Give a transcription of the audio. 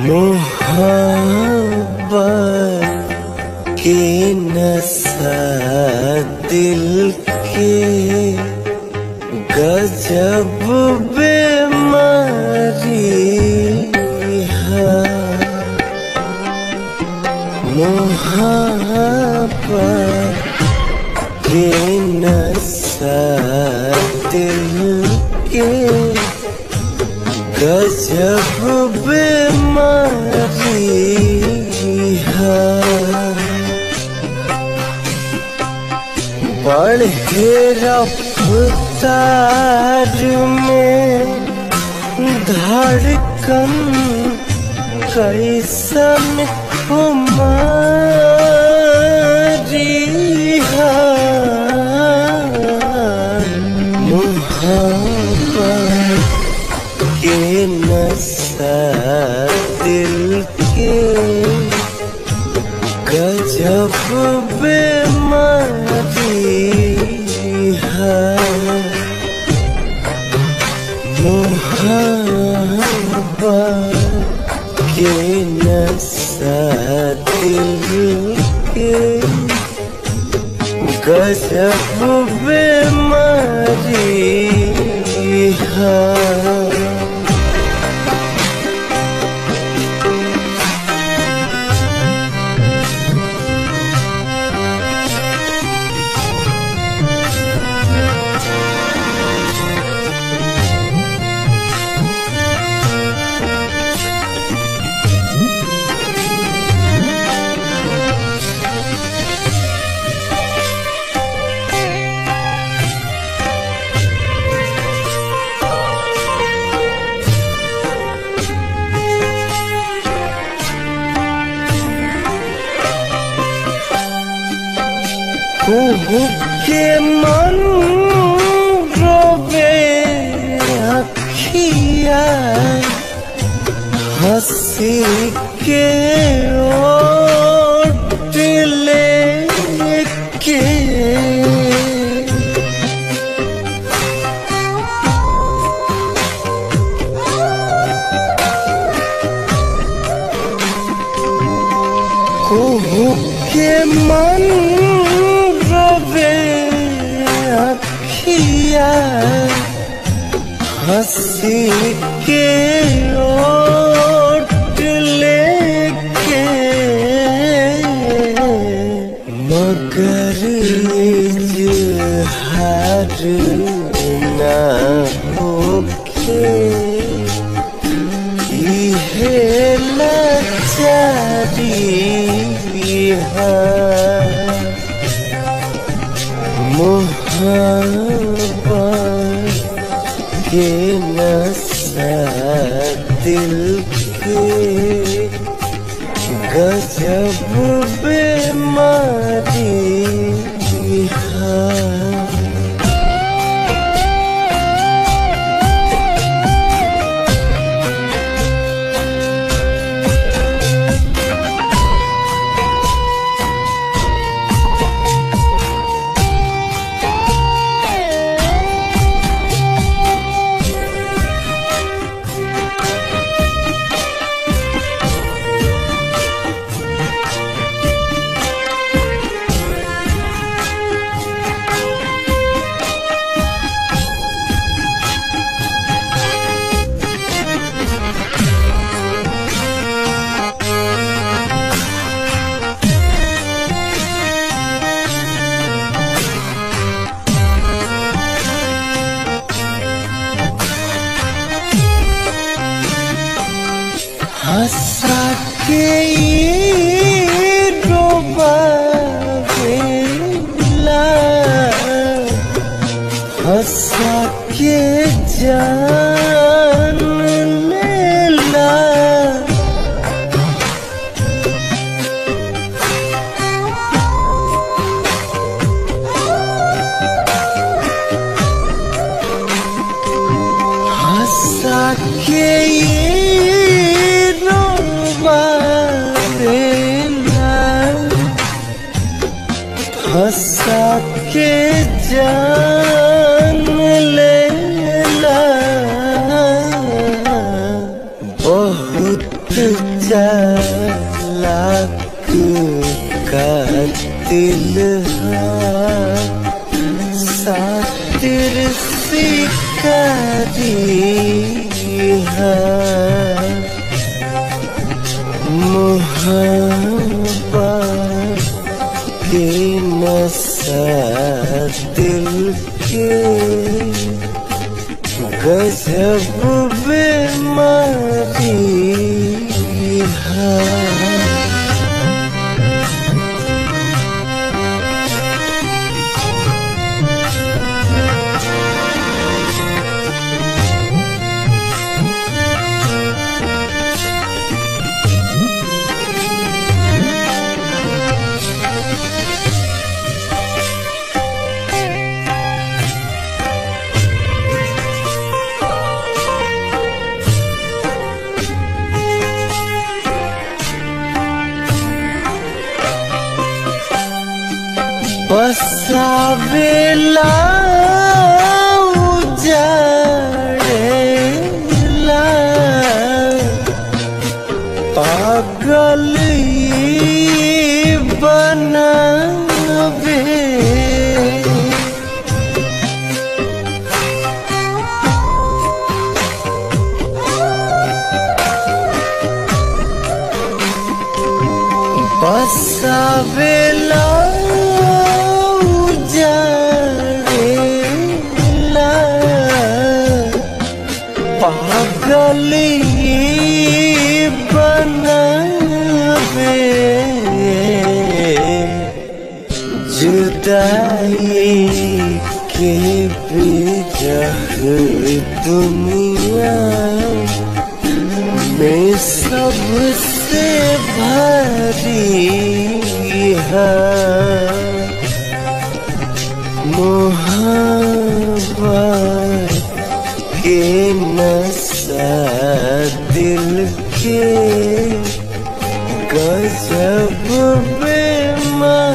मोहब्बत के नशा दिल के गजब बीमारी है मोहब्बत के नशा दिल के गजब बीमारी है बढ़े रफ्तार में धड़कन कैसन कुमारी है मोहब्बत के नशा दिल के गजब बीमारी है मोहब्बत के नशा दिल के गजब बीमारी है कुहू के मन रोवे अखिया हंसी के ओट लेके कुहू के मन रोवे अखिया हंसी के ओट लेके मगर हार ना होके इहे लाचारी है मोहब्बत के नशा दिल के गजब बीमारी है हंसा के ये डोबावेला हंसा के जान लेला हंसा के ये डोबावेला हंसा के जान लेला बहुत उजाला कातिल सातिर शिकारी मोहब्बत के नशा दिल के गजब बीमारी है बसावेला उजाड़ेला पागल ई बनावे बसावेला उजाड़ेला पागल ई बनावे जुदाई के बेजह दुनिया में सबसे भारी है मोहब्बत के नशा दिल के गजब बेमारी